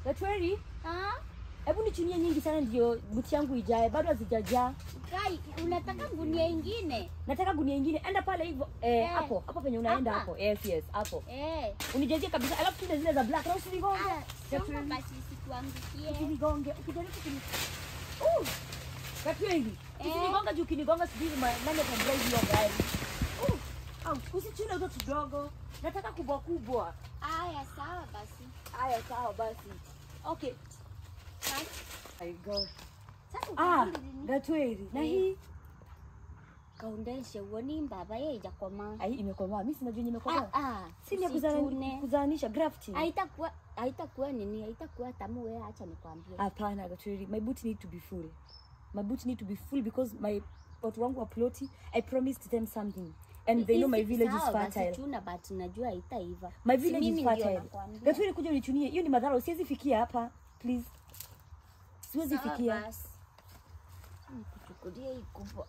Gatweri, Ah, hebu nichunie nyingi sana ndio buti yangu ijae, bado hazijajaa. Kai, unataka gunia ingine? Nataka gunia ingine, enda pale hivyo eh, Eh. hapo hapo penye unaenda Hapa? hapo. Yes, yes, hapo. Eh. Unijazie kabisa, alafu tuna zile za black, na usinigonge. Ah, songa Gatweri, basi sikuangukie. Usinigonge, ukijaribu kuni Uh! Gatweri, Eh. usinigonge juu ukinigonga sijui ma- nani atadrive hiyo gari. Uh! Au, usichune hizo kidogo. Nataka kubwa kubwa. Aya, sawa basi. Haya, sawa basi. Okay. Basi, I go. Sasa Ah, utarudi lini? Gatweri, na Eh. hii kaundeshe uoni mbaba ye ijakoma. ai imekomaa. Mimi sinajua nimekomaa. Ah, ah, Si ni ya usichune. kuzana- kuzaanisha grafting. Haitakuwa haitakuwa nini? Haitakuwa tamu wewe, acha nikwambie. Hapana, Gatweri, my boot need to be full. My boot need to be full because my watu wangu wa ploti, I promised them something. And they know my Hizi- village is sawa basi fertile. chuna but najua haitaiva. My Si village mimi is ndio fertile. nakwambia. Gatweri, kuja unichunie. Hiyo ni madhara, siwezi fikia hapa. Please. Siwezi Sawa fikia. basi. Nikuchukulie hii kubwa.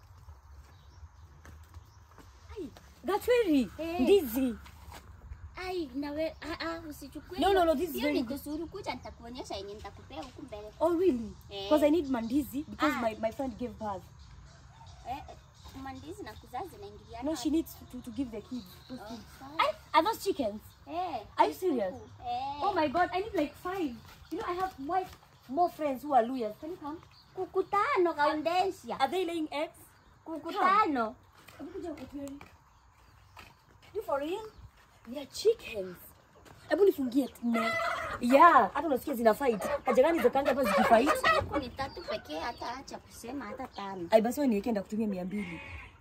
Gatweri, Eh. ndizi. Ai, nawe ah, ah, usichukue. No, hiyo. no, no, this is Hiyo very ni good. kusuru kuja nitakuonyesha yenye nitakupea huku mbele. Oh really? Eh. Because I need mandizi because Ah. my, my friend gave birth. Eh, eh, mandizi na kuzaa zinaingiliana. No, she needs to, to give the kids. those Oh, kids. sawa. I, are those chickens? Eh, Are you ni serious? kuku. Eh. Oh my god, I need like five. You know, I have white, more friends who are Luyas. Can you come? Kuku tano kaundesha. Are they laying eggs? Kuku Come. tano. Hebu kuja Gatweri. You for real? They are chickens. Hebu nifungie nne. Yeah, hata unasikia zina fight. Haja gani zikanga hapa zikifight? Kuku ni tatu pekee, hata acha kusema hata tano. Ai basi wewe niweke ndakutumia mia mbili.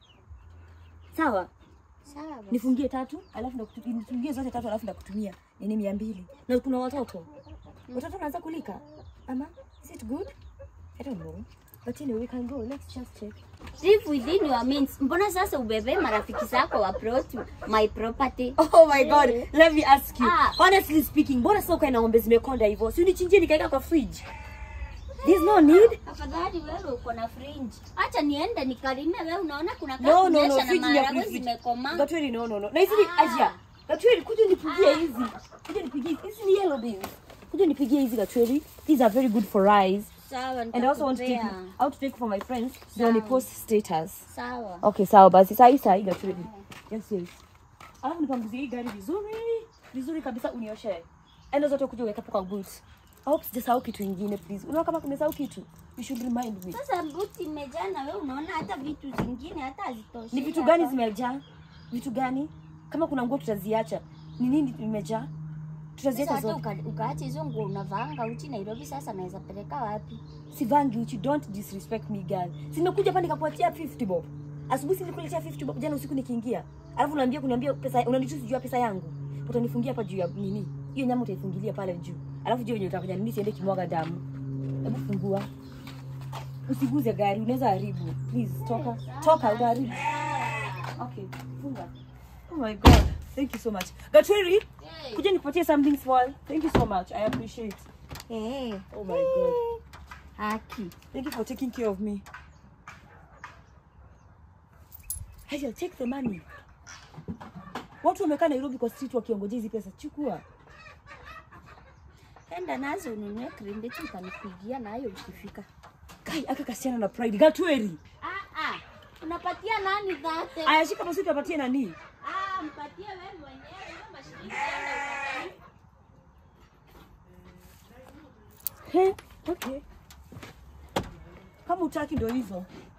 Sawa? Sawa basi. Nifungie tatu, alafu ndakutumia nifungie zote tatu alafu ndakutumia nini mia mbili. Na kuna watoto. Watoto wanaanza kulika. Ama is it good? I don't know. But anyway, we can go. Let's just check. Live within your means. Mbona sasa ubebe marafiki zako wa plot my property? Oh my god, let me ask you. Ah. Honestly speaking, mbona sio ukae na ng'ombe zimekonda hivyo? Si unichinjie nikaweka kwa fridge. There's no need. Afadhali wewe uko na fringe. Acha niende nikalime wewe unaona kuna No, no, no, kunyesha na fridge ni ya maharagwe fridge. zimekomaa. Gatweri, no, no, no. Na hizi ni Ah. Asia. Gatweri, kuja nipigie hizi. Kuja nipigie hizi. Hizi ni yellow beans. Kuja nipigie hizi Gatweri. These are very good for rice. Sawa, And I also want to take nitakupea. I want to take for my friends. Ndio ni Sawa. post status. Sawa. Okay, sawa basi. Saa hii saa hii Gatweri. Yes, yes. Alafu nipanguzie hii gari vizuri. Vizuri kabisa unioshe. Enda zote kuja uweka hapo kwa boot. I hope sijasahau kitu ingine please. Unaona kama kumesahau kitu? You should remind me. Sasa buti imejaa na wewe unaona hata vitu zingine hata hazitoshi. Ni vitu gani zimejaa? Vitu gani? Kama kuna nguo tutaziacha. Ni nini imejaa? Tutaziacha Sasa hata zote. uka- ukaacha hizo nguo unavaanga uchi Nairobi, sasa naweza peleka wapi? Sivangi uchi, don't disrespect me girl. Simekuja hapa nikakuachia 50 bob. Asubuhi nilikuletea 50 bob jana usiku nikiingia. Alafu unaambia kuniambia pesa unanichusi juu ya pesa yangu. Utanifungia hapa juu ya nini? Hiyo nyama utaifungilia pale juu. Alafu juu yenye utakuja nini siende kimwaga damu. Hebu fungua. Usiguze gari, unaweza haribu. Please toka. Toka utaharibu. Okay, funga. Oh my god. Thank you so much. Gatweri, kuja nikupatie something small. Thank you so much. I appreciate. Eh. Oh my god. Haki. Thank you for taking care of me. Haya, take the money. Watu wamekaa Nairobi kwa street wakiongojea hizi pesa. Chukua. Enda nazo ununue krimbeti utanipigia nayo ukifika. Kai aka kasiana na pride. Gatweri. Ah ah. Unapatia nani dhate? Aya, shika basi tupatie nani? Ah, mpatie wewe mwenyewe hiyo mashilingi enda ukatani. He, okay. Kama utaki ndo hizo.